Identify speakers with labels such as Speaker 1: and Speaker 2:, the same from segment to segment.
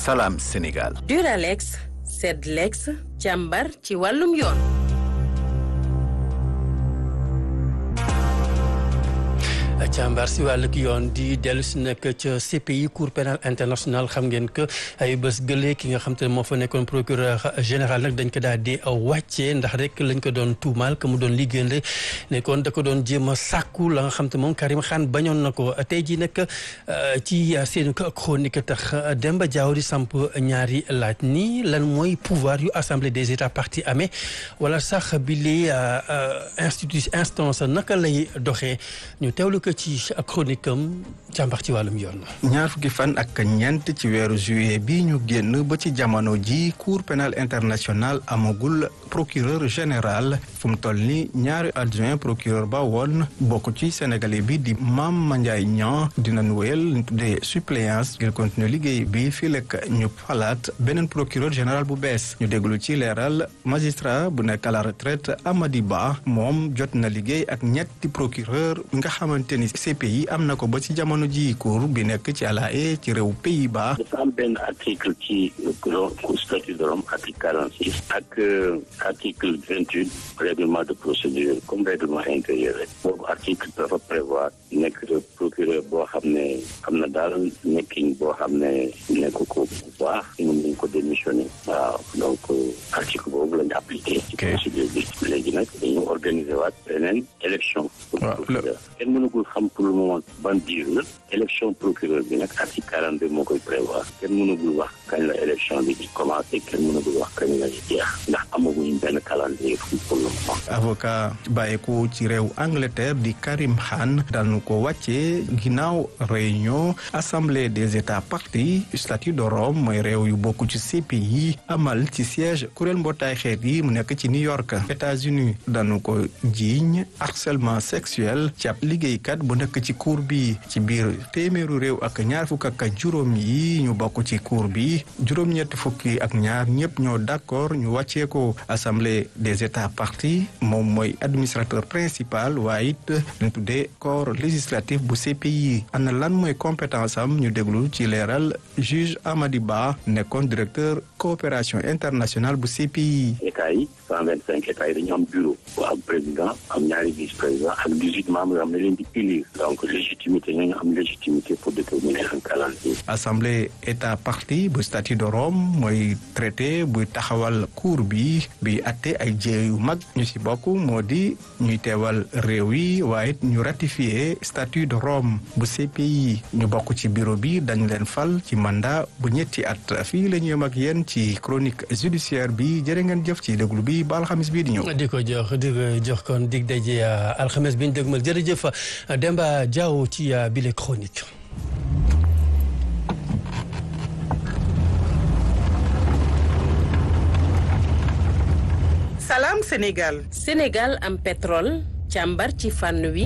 Speaker 1: Salam Sénégal.
Speaker 2: Duralex Sedlex càmbar ci wàllum yoon.
Speaker 3: càmbar si wàllug yoon di dellu si nag ca CPI cour pénal international xam ngeen que ay bés gëlee ki nga xam te ne moo fa nekkoon procureur général nag dañ ko daal di wàccee ndax rek lañ ko doon tuumaal que mu doon liggéeyande nekkoon da ko doon jéem a sàkku la nga xam te moom Karim Khan bañoon na ko tey jii nag ci seen chronique tax Demba Diaw di samp ñaari laaj nii lan mooy pouvoir yu assemblée des états parties amee wala sax bi li institut instance naka lay doxee ñu teewlu ko ci chronique am càmbax ci wàllum yoon.
Speaker 4: ñaar fukki fan ak ñeent ci weeru juillet bi ñu génn ba ci jamono ji cour pénal international amagul procureur général fu mu toll ni ñaari adjoint procureur ba woon bokk ci sénégalais bi di Mame Mandiaye Niang dinañ wéyal ñu tuddee suppléance ngir continuer liggéey bi fii lekk ñu falaat beneen procureur général bu bees ñu déglu ci leeral magistrat bu nekk à la retraite Amady Ba moom jot na liggéey ak ñetti procureur nga xamante ni CPI am na ko ba ci jamono ji cour bi nekk ci La Haye ci réew Pays-Bas
Speaker 5: dafa am benn article ci statut de Rome article quarante six ak article vingt huit règlement de procédure comme règlement intérieur rek boobu article dafa prévoir nekk procureur boo xam ne am na daal nekkin boo xam ne nekk ko bu baax mën nañ ko démissionner waaw donc article boobu lañu appliqué ci procédure bi léegi nag dañu organiser waat beneen élection pour procureur kenn mënagul xam pour le moment ban diir la élection procureur bi nag article quarante deux moo koy prévoir kenn mënagul wax kañ la élection bi di commencé kenn mënagul wax kañ la jeex ndax amaguñ benn calendrier pour le moment
Speaker 4: avocat bàyyeeku ci réew Angleterre di Karim Khan dañu ko wàccee ginnaaw réunion assemblée des états parties statut de Rome mooy réew yu bokk ci CPI amal ci siège kuréel mbootaay xeet yi mu nekk ci New York États-Unis dañu ko jiiñ harcèlement sexuel ci ab liggéeykat bu nekk ci cour bi ci biir téeméeru réew ak ñaar fukk ak juróom yi ñu bokk ci cour bi juróom-ñetti fukki ak ñaar ñëpp ñoo d'accord ñu wàccee ko assemblée des états parties moom mooy administrateur principal waaye it ñu tuddee corps législatif bu CPI ana lan mooy compétence am ñu déglu ci leeral juge Amady Ba nekkoon directeur coopération internationale bu CPI.
Speaker 5: état yi cent vingt cinq états yi dañu am bureau bu am président am ñaari vice président ak dix huit membres yoo xam ne leen di élire donc légitimité ñooñu am légitimité pour déterminer un calendrier.
Speaker 4: assemblée état partie bu statut de Rome mooy traité buy taxawal cour bi bi atte ay jéey yu mag ñu ci bokk moo di ñuy teewal réew yi waaye ñu ratifié statut de Rome bu CPI ñu bokk ci bureau bi dañ leen fal ci mandat bu ñetti at fii la ñu yem ak yéen ci chronique judiciaire bi jërë ngeen jëf ci déglu bi ba alxamis bii di ñëw.
Speaker 3: di ko jox di ko jox kon dig daje alxames bi ñu dégmal jërëjëf Demba Diaw ci bile chronique.
Speaker 2: Salam Sénégal. Sénégal am pétrole càmbar ci fànn wi.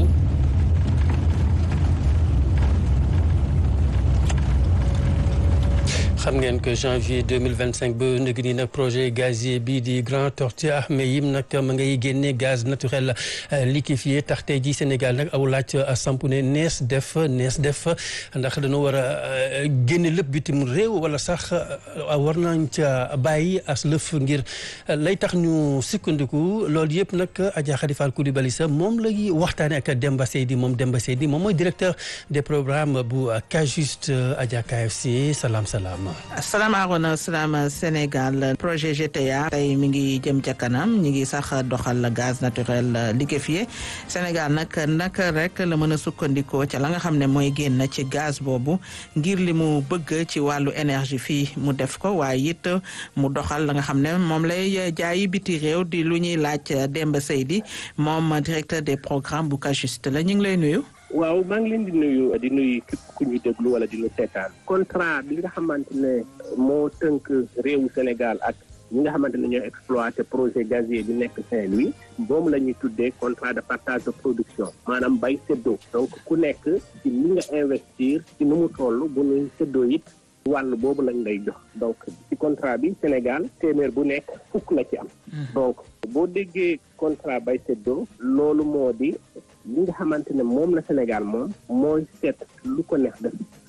Speaker 3: xam ngeen que janvier deux mille vingt cinq ba ndëgg nii nag projet gazier bii di Grand Tortue Ahmeyim nag ma ngay génne gaz naturel liquéfié tax tey jii Sénégal nag aw laaj samp ne nees def nees def ndax dañoo war a génne lépp bitim réew wala sax war nañ ca bàyyi as lëf ngir lay tax ñu sukkandiku loolu yëpp nag Adja Khady Fall Coulibaly sa moom lay waxtaane ak Demba Seydi moom Demba Seydi moom mooy directeur des programmes bu Kajust Adja KFC salaam salaam.
Speaker 6: asalaamaaleykum salaam Sénégal projet GTA tey mi ngi jëm ca kanam ñi ngi sax doxal gaz naturel liquéfié Sénégal nag naka rek la mën a sukkandikoo ca la nga xam ne mooy génn ci gaz boobu ngir li mu bëgg ci wàllu énergie fii mu def ko waaye it mu doxal la nga xam ne moom lay jaayi biti réew di lu ñuy laaj Demba Seydi moom directeur des programmes bu Kajust la ñu ngi lay nuyu.
Speaker 7: waaw maa ngi leen di nuyu di nuyu képp ku ñu déglu wala di ñu seetaan contrat bi nga xamante ne moo tënk réewu Sénégal ak ñi nga xamante ne ñoo exploité projet gazier bi nekk Saint-Louis moom la ñuy tuddee contrat de partage de production maanaam bay séddoo donc ku nekk ci li nga investir ci nu mu toll bu ñuy séddoo it wàll boobu lañ lay jox donc ci contrat bi Sénégal téeméer bu nekk fukk la ci am donc boo déggee contrat bay séddoo loolu moo di li nga xamante ne moom la Sénégal moom mooy seet lu ko neex def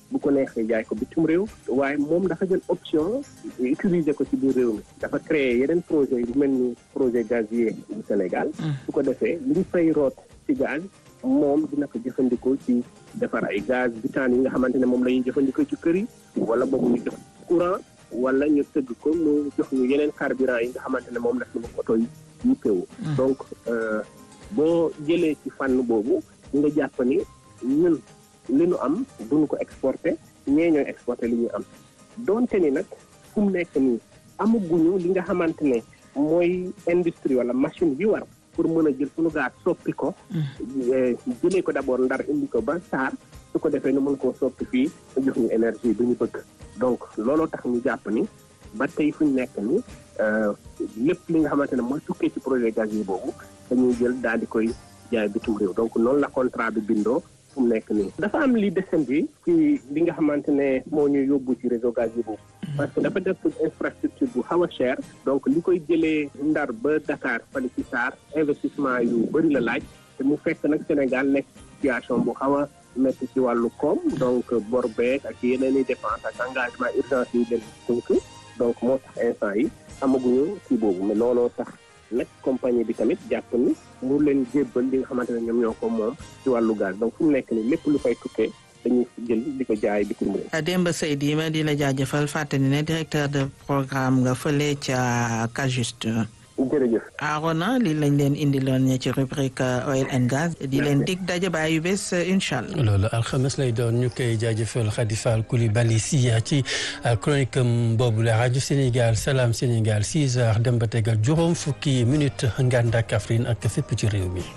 Speaker 7: bu ko neexee jaay ko bitim réew waaye moom dafa jël option utiliser ko ci biir réew mi dafa créer yeneen projet yu mel ni projet gazier du Sénégal su ko defee li ñu fay root ci gaz moom dina ko jëfandikoo ci defar ay gaz butane yi nga xamante ne moom la ñuy jëfandikoo ci kër yi wala boobu ñu def courant wala ñu tëgg ko mu jox ñu yeneen carburant yi nga xamante ne moom la suñu oto yi yittewu donc boo jëlee ci fànn boobu nga jàpp ni ñun li ñu am duñu ko exporté ñee ñooy exporté li ñu am donte ni nag fu mu nekk nii amaguñu li nga xamante ne mooy industrie wala machine bi war pour mën a jël suñu gaz soppi ko jëlee ko d'abord ndar indi ko ba saar su ko defee nu mën koo soppi fii jox ñu énergie bi ñu bëgg donc looloo tax ñu jàpp ni ba tey fu ñu nekk ni lépp li nga xamante ne mooy tukkee ci projet gaz yi boobu dañuy jël daal di koy jaay bitim réew donc noonu la contrat bi bindoo fu mu nekk nii dafa am li descendi ci li nga xamante ne moo ñu yóbbu ci réseau gaz yi boobu parce que dafa def infrastructure bu xaw a cher donc li koy jëlee ndar ba Dakar fali ci Sarr investissement yu bëri la laaj te mu fekk nag Sénégal nekk situation bu xaw a métti ci wàllu koom donc bor beeg ak yeneen i dépense ak engagement urgence yi leen tënk donc moo tax instant yi amaguñu kii boobu mais looloo tax nag compagnie bi tamit jàpp ni mu leen jébbal li nga xamante ne ñoom ñoo ko moom ci wàllu gaz donc fu mu nekk ni lépp lu fay tukkee dañuy jël di ko jaay bitim réew.
Speaker 6: Demba Seydi ma di la jaajëfal fàttali ne directeur de programme nga fële ca Cajust.
Speaker 7: jërëjëf.
Speaker 6: Arona li lañ leen indiloon ci rubrique oil and gaz di leen dig daje baa yu bés incha allah.
Speaker 3: loolu alxames lay doon ñu koy jaajëfal Khady Fall Coulibaly si ci chronique boobu la rajo Sénégal Salam Sénégal 6 heures dem ba tegal juróom fukki minute Nganda Kaffrine ak fépp ci réew mi.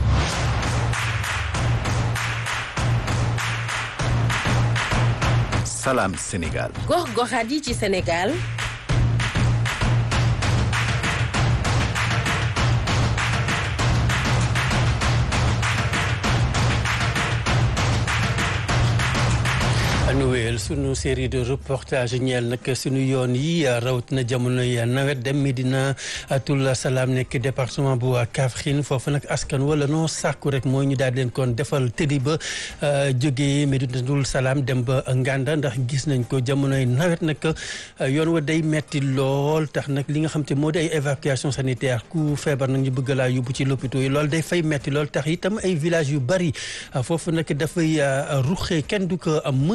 Speaker 1: Salam Sénégal.
Speaker 2: gox-goxaat yi ci Sénégal.
Speaker 3: nu wéyal sunu série de reportage ñeel nag sunu yoon yi rawatina jamono yi nawet dem Medina Tul Salaam nekk département bu Kaffrine foofu nag askan wala noo sàkku rek mooy ñu daal leen kon defal tëddi ba jógee Medina Tul Salaam dem ba Nganda ndax gis nañ ko jamonoy nawet nag yoon wa day metti lool tax nag li nga xam te moo di ay évacuation sanitaire ku feebar nag ñu bëgg laa yóbbu ci lopito yi loolu day fay metti lool tax itam ay village yu bari foofu nag dafay ruxee kenn du ko am